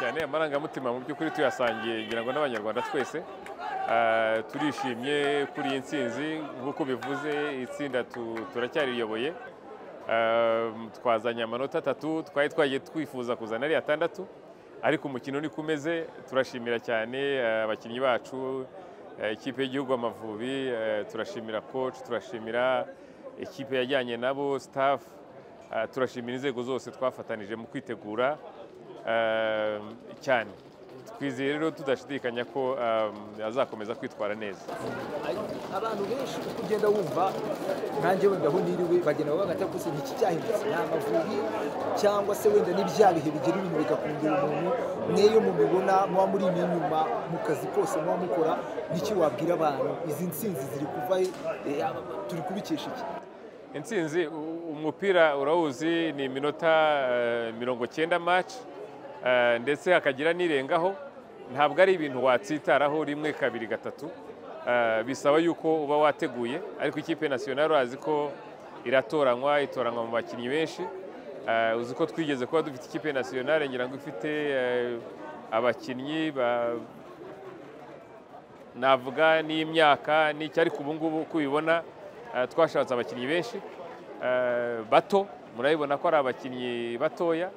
cyane amarangamutima mu by'ukuri tuyasangiye ngira ngo n'abanyarwanda twese turishimye kuri iyi nsinzi nk'uko bivuze itsinda tu- turacyariyoboye Ah, twazanye amanota atatu twari twagiye twifuza kuzana ari atandatu ariko umukino niko umeze turashimira cyane ah, abakinnyi bacu ah, ikipe y'igihugu Amavubi ah, turashimira coach turashimira ikipe yajyanye nabo staff ah, turashimira inzego zose twafatanije mu kwitegura eh, cyane twizeye rero tudashidikanya ko eh, azakomeza kwitwara neza abantu benshi uko ugenda wumva nkanjye wenda aho niriwe bagenda bavuga ati gusa iki cyahindutse ni amavubi cyangwa se wenda ni bya bihe bigira ibintu bigakundira umuntu mweyo mubibona muba muri iyi nyuma mu kazi kose muba mukora n'icyo wabwira abantu izi nsinzi ziri kuva he? Eh, aba- turi kubikesha iki intsinzi u- umupira urawuzi ni iminota eh, mirongo cyenda match eh, ndetse hakagira n'irengaho ntabwo ari ibintu watsitaraho rimwe kabiri gatatu Eh, bisaba yuko uba wateguye ariko ikipe nasiyonari urazi ko iratoranywa itoranywa mu bakinnyi benshi Eh, uzi ko twigeze kuba dufite ikipe nasiyonari ngira ngo ifite eh, abakinnyi ba- navuga n'imyaka n'icyo ariko ubu ngubu uko ubibona eh, twashatse abakinnyi benshi eh, bato murabibona ko ari abakinnyi batoya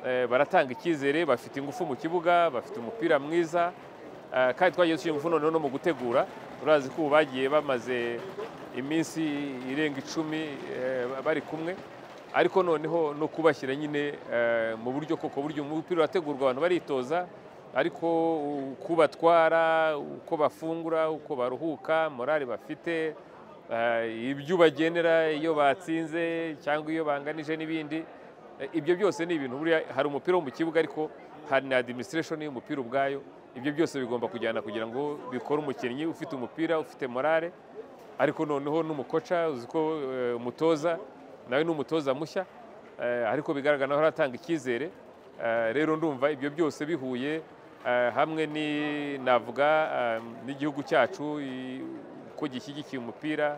eh, baratanga icyizere bafite ingufu mu kibuga bafite umupira mwiza eh, kandi twagiye dushyira ingufu noneho no mu gutegura urazi ko ubu bagiye bamaze iminsi irenga icumi eh, bari kumwe ariko noneho no kubashyira nyine eh, mu buryo koko buryo umupira urategurwa abantu baritoza ariko uko batwara uko bafungura uko baruhuka morale bafite eh, ibyo ubagenera iyo batsinze cyangwa iyo banganije n'ibindi eh, ibyo byose ni ibintu buriya hari umupira wo mu kibuga ariko hari na administration y'umupira ubwayo ibyo byose bigomba kujyana kugira ngo bikore umukinnyi ufite umupira ufite morale ariko noneho n'umukoca uzi ko eh, umutoza nawe ni umutoza mushya eh, ariko bigaragara naho aratanga icyizere Eh, rero ndumva ibyo byose bihuye eh, hamwe ni- navuga eh, n'igihugu cyacu i- uko gishyigikiye umupira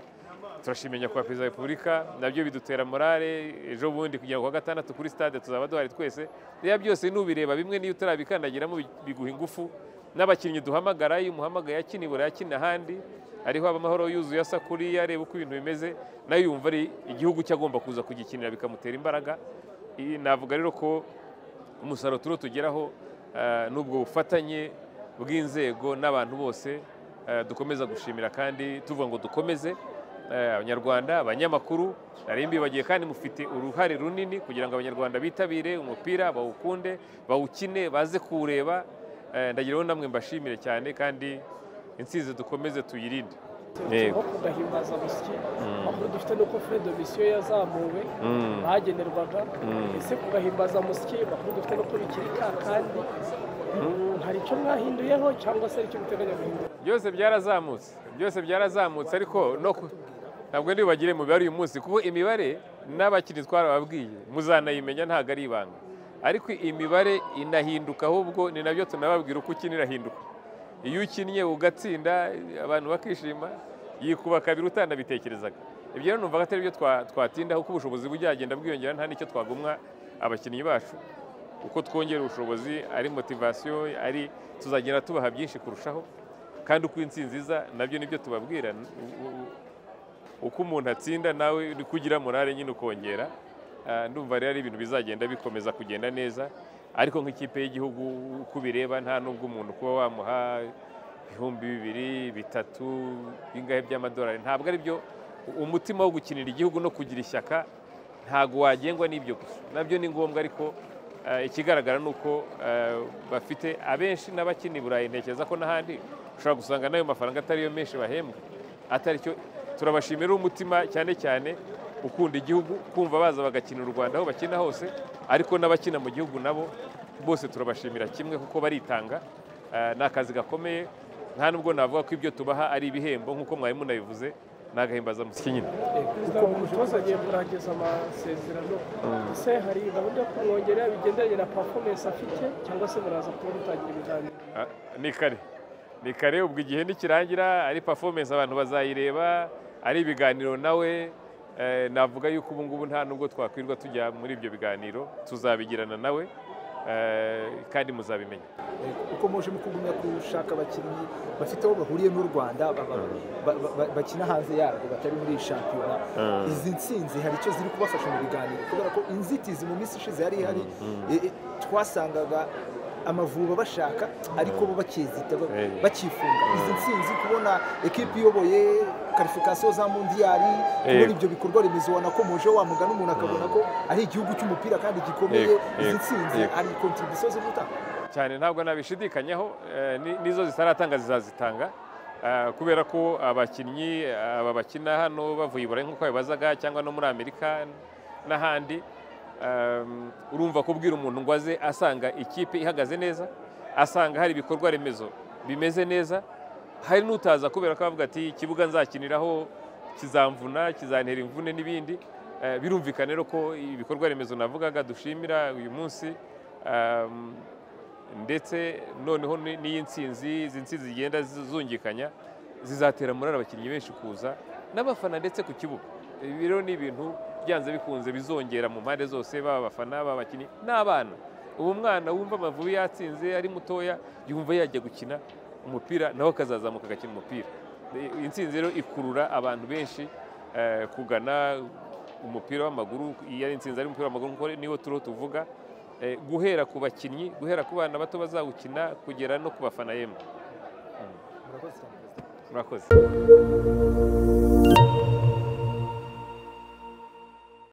turashimenya kwa perezida wa repubulika nabyo bidutera morale ejo bundi kugira ngo kuwa gatandatu kuri stade tuzaba duhari twese rero byose nubireba bimwe n'iyo utarabikandagiramo bi- biguha ingufu n'abakinnyi duhamagara iyo umuhamagaye akina ibura yakina ahandi ariho amahoro yuzuye asa kuriya areba uko ibintu bimeze nayo yumva ari igihugu cye agomba kuza kugikinira bikamutera imbaraga I- navuga rero ko umusaruro turiho tugeraho eh, ni ubwo bufatanye bw'inzego n'abantu bose eh, dukomeza gushimira kandi tuvuga ngo dukomeze eh, abanyarwanda abanyamakuru nari mbibagiye kandi mufite uruhare runini kugira ngo abanyarwanda bitabire umupira bawukunde bawukine baze kuwureba eh, ndagira ngo namwe mbashimire cyane kandi insinzi dukomeze tuyirinde aho kudahimbaza amasyi amakuru dufite ni uko fred misiyo yazamuwe Mm. bagenerwaga ese kugahimbaza amasyi amakuru dufite ni uko bikiri ka kandi Mm, hari icyo mwahinduyeho cyangwa se hari icyo muteganya guhindura byose byarazamutse byose byarazamutse ariko no ku- ntabwo ntibagire mu mibare uyu munsi kuko imibare n'abakinnyi twarababwiye muzanayimenya ntabwo ari ibanga ariko imibare inahinduka ahubwo ni nabyo tunababwira uko ukina irahinduka iyo ukinnye ugatsinda abantu bakishima yikuba kabiri utanabitekerezaga ibyo rero numva ko atari byo twa- twatindaho kuko ubushobozi bujyagenda bwiyongera nta n'icyo twagumwa abakinnyi bacu uko twongera ubushobozi ari motivasiyo ari tuzagenda tubaha byinshi kurushaho kandi uko intsinzi iza nabyo nibyo tubabwira U- u- uko umuntu atsinda nawe ni ko ugira morale nyine ukongera Ah, ndumva rero ari ibintu bizagenda bikomeza kugenda neza ariko nk'ikipe y'igihugu uko ubireba nta nubwo umuntu kuba wamuha ibihumbi bibiri bitatu bingahe by'amadolari ntabwo ari byo umutima wo gukinira igihugu no kugira ishyaka ntabwo wagengwa n'ibyo gusa nabyo ni ngombwa ariko eh, ikigaragara ni uko eh, bafite abenshi n'abakina i burayi ntekereza ko n'ahandi ushobora gusanga n'ayo mafaranga atari yo menshi bahembwa atari cyo turabashimira umutima cyane cyane ukunda igihugu kumva baza bagakinira u rwanda aho bakina hose ariko n'abakina mu gihugu nabo bose turabashimira kimwe kuko baritanga eh, ni akazi gakomeye nta nubwo navuga ko ibyo tubaha ari ibihembo nk'uko mwarimu nabivuze ni agahimbazamusyi nyine perezida wa umutoza agiye kurangiza amasezerano ese hari gahunda yo kumwongerera bigendanye na pafomensi afite cyangwa se muraza kuba mutangira ibiganiro Ah, ni kare ni kare ubwo igihe nikirangira ari performance abantu bazayireba ari ibiganiro nawe eh, navuga yuko ubu ngubu nta nubwo twakwirwa tujya muri ibyo biganiro tuzabigirana nawe eh, kandi muzabimenya uko muje mukugumya gushaka abakinnyi bafite aho bahuriye n'u rwanda baba- ba- ba- ba- bakina hanze yarwo batari muri iyi shampiyona izi nsinzi hari icyo ziri kubafasha mu biganiro kubera ko inzitizi mu minsi ishize yari ihari e- e, twasangaga amavuba bashaka ariko bo bakizita ba- Eh. bakifunga izi nsinzi kubona ekipi iyoboye karifikasiyo za mundiyari kubona ibyo bikorwa remezo ubona ko muje wamugana umuntu akabona ko ari igihugu cy'umupira kandi gikomeye Yego, izi yego, nsinzi yego. hari kontribusiyo zo gutanga cyane ntabwo nabishidikanyaho eh, ni- n'izo zitaratanga zizazitanga Ah, kubera ko abakinnyi aba bakina hano bavuye i burayi nk'uko babibazaga cyangwa no muri amerika n'ahandi um, urumva kubwira umuntu ngo aze asanga ikipe ihagaze neza asanga hari ibikorwa remezo bimeze neza hari n'utaza kubera ko avuga ati ikibuga nzakiniraho kizamvuna kizantera imvune n'ibindi Eh, birumvikana rero ko ibikorwa remezo navugaga dushimira uyu munsi um, ndetse noneho ni- n'iyi nsinzi izi nsinzi zigenda zungikanya zizatera muri abakinnyi benshi kuza n'abafana ndetse ku kibuga ibi rero ni ibintu byanze bikunze bizongera mu mpande zose baba abafana baba abakinnyi n'abana ubu mwana wumva amavubi yatsinze ari mutoya yumva yajya gukina umupira nawe akazazamuka agakina umupira iyi nsinzi rero ikurura abantu benshi eh, kugana umupira w'amaguru iyo ari insinzi ari umupira w'amaguru kuko niwo turiho tuvuga eh, guhera ku bakinnyi guhera ku bana bato bazawukina kugera no ku bafana yemwe murakoze